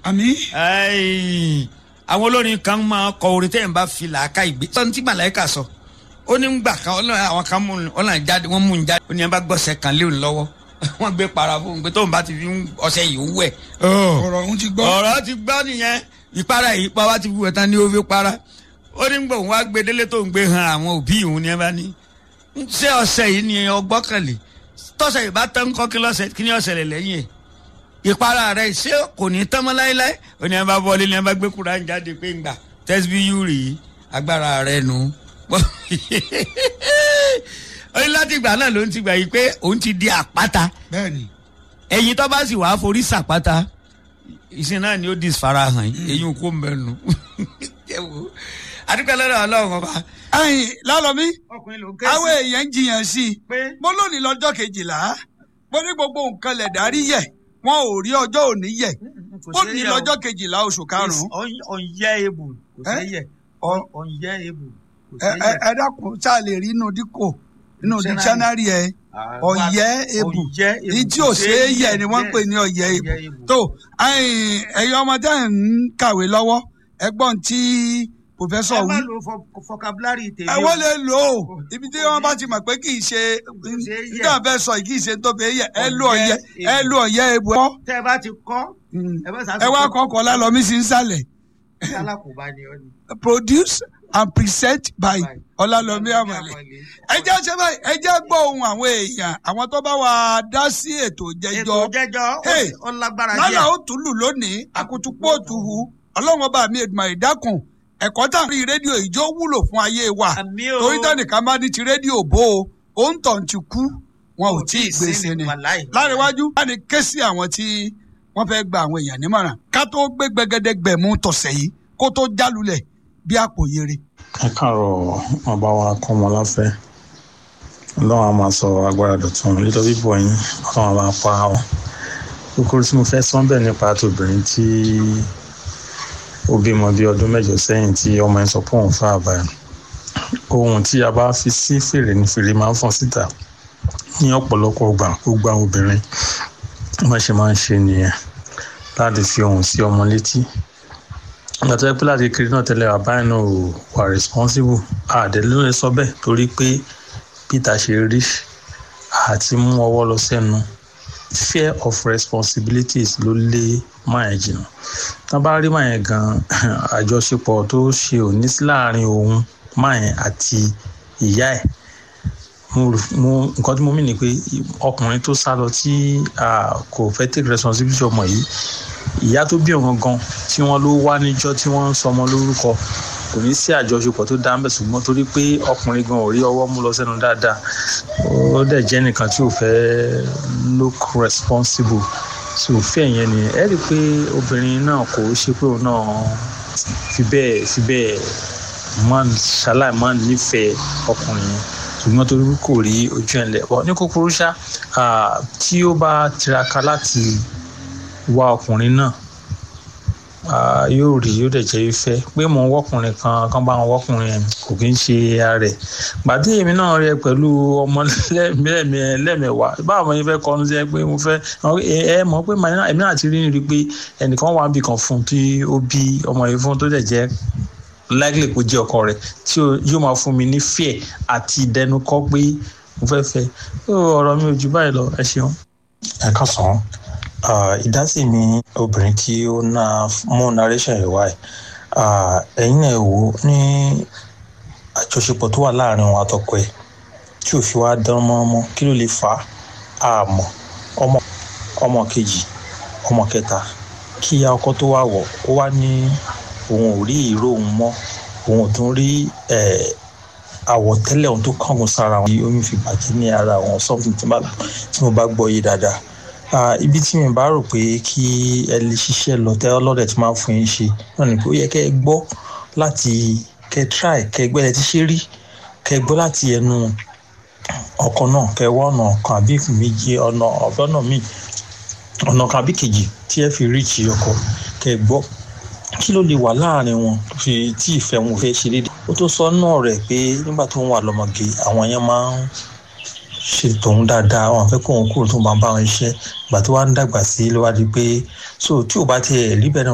àmì Ẹ́ẹ̀, àwọn olórin kan máa kọ orin tẹ́yìn bá fi làákà ìgbé. sọ́ni tí màláìka sọ ó ní gbà kan ọlọ́run àwọn kan mú un ọlọ́run jáde wọ́n mú un jáde ó ní ẹ bá gbọ́sẹ̀ kan léwu lọ́wọ́ wọ́n gbé para fún un pé tóun bá ti fi ọṣẹ yìí wẹ̀. ọ̀rọ̀ ọ̀hún ti gbọ́. ọ̀rọ̀ ti gbọ́ nìyẹn ìpara yìí pa wá ti fi wẹ̀ tán ní ó fi para ó ní gbọ̀ wọ́n á gbé délé tó ń gbé han àwọn òbí òun ni ẹ bá ní. ṣé ọṣẹ yìí ni ọgbọ́kànlé tọ́sẹ̀ yìí bá tán kọ́ kí lọ́sẹ̀ kí ni ọ̀sẹ̀ lẹ̀ lẹ́yìn ẹ̀ ìpara rẹ̀ ṣé kò ní tán mọ́ láéláé ó ní ẹ bá bọ́ọ̀lì ní ẹ bá gbé kúrò jáde pé ń gbà tẹ́sibíyù rèé agbára rẹ̀ nù. ó ní láti ìgbà náà ló ń ti gbà yìí pé òun ti di àpáta bẹ́ẹ̀ni ẹ̀yin tó bá sì wàá forí sàpáta ìsìn náà ni ó di farahàn yìí èyí kò mẹ́nu. adúgbò lọ́dọ̀ ọlọ́run ọba. ẹyin lálọ́mí ọkùnrin ló ń ké àwọn èèyàn ń jiyàn sí i pé mo lónìí lọ́jọ́ kejìlá mo ní gbogbo nǹkan lẹ̀ dárí yẹ̀ wọn ò rí ọjọ́ òní yẹ̀ ó ní lọ́jọ́ kejìlá oṣù karùn-ún ọ̀nyẹ́ ebù kò Eh? sẹ́yẹ̀ ọ̀nyẹ́ ebù kò ẹ ẹ- ẹ dákun tá a lè rí inú díkò inú dictionary ẹ ọ̀yẹ́ ebù ní tí ò ṣe é yẹ̀ ni wọ́n ń pè ní ọ̀yẹ́ ebù tó ẹyin ẹ̀yin ọmọ tẹ́ ẹ̀ ń kàwé lọ́wọ́ ẹgbọ́n tí pòfẹ́sọ̀ wí lo vocabulary tèmi ẹ wọ́n lè lò ó ibi tí wọ́n bá ti mọ̀ pé kì í ṣe ṣe é yẹ̀. nígbà fẹ́ sọ yìí kì í ṣe tó fẹ́ yẹ ẹ lò ọ̀yẹ́ Ọ̀yẹ́ ẹ lò ọ̀yẹ́ ebù ẹ kọ́ tẹ́ ẹ bá ti kọ́ ẹ bá ẹ wá kọ́kọ́ lálọ́mí sí nsàlẹ̀ alákòóbá ni ọ ni. produce and present by ọlálọ́mí àmàlẹ́ ẹ jẹ́ ṣe báyìí ẹ jẹ́ gbọ́ ohun àwọn èèyàn àwọn tó bá wa dá sí ètò jẹjọ́ ètò jẹjọ́ Hey, ó lágbára lálà díẹ̀. ó tún lù lónìí àkùtùpọ̀ òtúhu ọlọ́run ọba mi èdùmàrè dákun ẹ̀kọ́ tá a rí rédíò ìjọ wúlò fún ayé wa àmì o torí tẹ́nìkan bá ní ti rédíò bó o ó ń tàn ti kú wọn ò tí ì gbèsè ni wàláì. láríwájú láti ké sí àwọn tí wọ́n fẹ́ gba àwọn èèyàn nímọ̀ràn ká tó gbé gbẹgẹdẹgbẹ̀mú tọ̀sẹ̀ yìí kó tó jálulẹ̀ bí àpò yere. ẹ káàárọ̀ bàbá wa kọ́ ọmọ láfẹ́ ọlọ́run a máa sọ agbára dọ̀tun lílọ bíbọ̀ yín ọlọ́run a máa pa wọn kókó tí mo fẹ́ sọ bẹ́ẹ̀ nípa tòbìnrin tí ó bímọ bí ọdún mẹ́jọ sẹ́yìn tí ọmọ yẹn sọ pé òun fà báyìí ohun tí a bá fi sí fèrè ní fèrè máa ń fọ́n síta ní ọ̀pọ̀lọpọ̀ ọgbà gbogbo àwọn obìnrin wọ́n ṣe máa ń ṣe nìyẹn láti fi ohùn sí ọmọ létí ìgbà tó yẹ pé láti kiri náà tẹ́lẹ̀ bàbá yẹn náà ò wà responsible àdèlé ló lè sọ bẹ́ẹ̀ torí pé peter ṣe rí àti mú ọwọ́ lọ sẹ́nu fear of responsibilities ló lé máyẹn jìnnà tá a bá rí máyẹn gan àjọṣepọ̀ tó ṣe ò ní sí láàrin òun máyẹn àti ìyá ẹ̀ mo mo nǹkan tí mo mì ní pé ọkùnrin tó sá lọ tí ah, kò fẹ́ take responsibility ọmọ yìí ìyá tó bí ọ̀gán gan tí wọ́n ló wá níjọ́ tí wọ́n ń sọmọ lórúkọ kò ní sí àjọṣepọ̀ tó dá ń bẹ̀ ṣùgbọ́n torí pé ọkùnrin gan ò rí ọwọ́ mú lọ sẹ́nu dáadáa ó dẹ̀ jẹ́ nìkan tí ò fẹ́ look responsible tí ò fẹ́ yẹn ni ẹ rí i pé obìnrin náà kò ṣe pé òun náà fi bẹ́ẹ̀ fi bẹ́ẹ̀ máa ń ṣaláì máa ń nífẹ̀ẹ́ ọkùnrin yẹn ṣùgbọ́n torí kò rí ojú ẹ̀ lẹ̀ bọ́ ní kúkúrú ṣá ah, tí ó bá tiraka láti wá ọkùnrin náà ah, yóò rí yóò dẹ̀ jẹ́ ìfẹ́ pé mò ń wọ́kùnrin kan kan bá wọn wọ́kùnrin yẹn kò kí ń ṣe ara rẹ̀ gbàdé èmi náà rẹ pẹ̀lú ọmọ lẹ́mẹ̀ẹ́ lẹ́mẹ̀wá báwo ni fẹ́ kọ́nu sí ẹ pé mo fẹ́ ẹ ẹ mọ̀ pé màá èmi náà ti rí ni rí pé ẹnìkan wà níbì kan fún tí ó bí ọmọ yìí fún tó dẹ̀ jẹ́ likely kó jẹ́ ọkọ rẹ̀ tí ó- yóò máa fún mi ní fear àti ìdẹnukọ́ pé mo fẹ́ fẹ́ Ó, ọ̀rọ̀ mi ò jù báyìí lọ ẹ ṣeun. ẹ káàsán Ah, ìdásí mi obìnrin tí ó ná mú narration yìí wáyé ẹ̀yin náà wò ó ní àjọṣepọ̀ tó wà láàrin òun àtọkọ ẹ̀ tí ò fi wá dán mọ́mọ́ kí ló lè fà á àmọ́ ọmọ ọmọ kejì ọmọ kẹta kí ìyá ọkọ tó wà wọ̀ ó wá ní òun ò rí ìró òun mọ́ òun ò tún rí eh, àwọ̀tẹ́lẹ̀ ohun tó kángun sára wọn oyún fi bàjẹ́ ní ara wọn something tí mo bá- tí mo bá gbọ́ yé dáadáa Ah, ibi tí mi bá rò pé kí ẹ lè ṣiṣẹ́ lọ tẹ́ ọlọ́dẹ̀ tí máa ń fún yín ṣe náà ni pé ó yẹ kẹ́ ẹ gbọ́ láti kẹ́ ẹ try kẹ́ ẹ gbẹ́ ẹ ti ṣe rí kẹ́ ẹ gbọ́ láti ẹnu ọkọ náà kẹ́ ẹ wá ọ̀nà kan àbí méjì ọ̀nà ọ̀nà míì ọ̀nà kan àbí kejì tí ẹ fi ríìchì ọkọ kẹ́ ẹ gbọ́ kí ló lè wà láàrin wọn tó fi tí ìfẹ́ wọn fẹ́ ṣe déédéé ó tó sọ náà rẹ̀ pé nígbà tó ń wà lọ́mọge àwọn yẹn máa ń ṣe tòun dáadáa àwọn afẹ́ kó òun kúrò tó máa bá wọn iṣẹ́ ìgbà tó wá ń dàgbà sí ló wá di pé so tí ò bá tiẹ̀ rí bẹ́ẹ̀ náà